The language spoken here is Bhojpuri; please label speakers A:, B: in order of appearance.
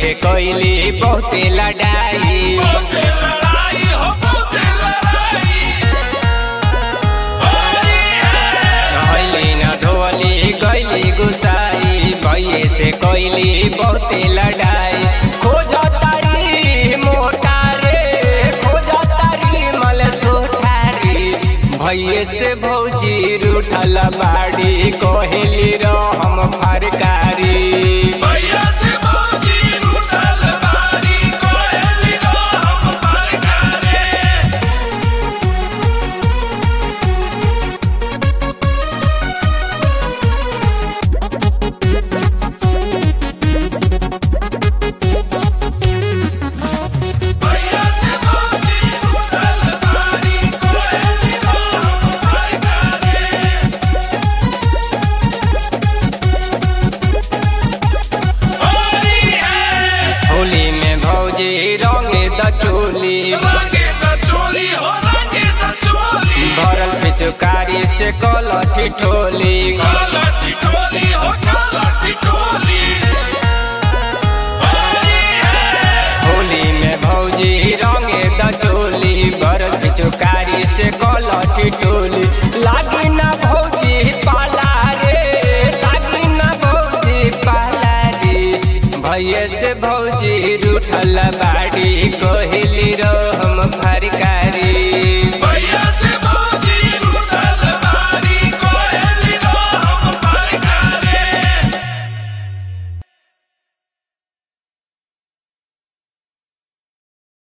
A: से कोइली बहुते लड़ाई
B: बहुते लड़ाई हो बहुते लड़ाई होली है
A: रहली न धोली गैली गुसाई भैये से कोइली बहुते लड़ाई खोज तारी मोटा रे खोज तारी मल सोठारी भैये से भौजी रूठल बाड़ी कोहेली रहम फरकारी
B: भैया से भौजी रूठल बारी कोयली रो हम पर करे भैया से भौजी रूठल बारी कोयली रो हम पर करे होली है
A: होली में भौजी रंगे द चोली
B: रंगे त चोली हो रंगे त चोली
A: भरल पिचुकारी से कलठी ठोली
B: काला टिटोली हो काला टिटोली होली है
A: होली में भौजी रंगे द चोली भरल पिचुकारी से कलठी ठोली लागी ना भौजी पाला रे लागी ना भौजी पाला रे भैया से भौजी रूठल बा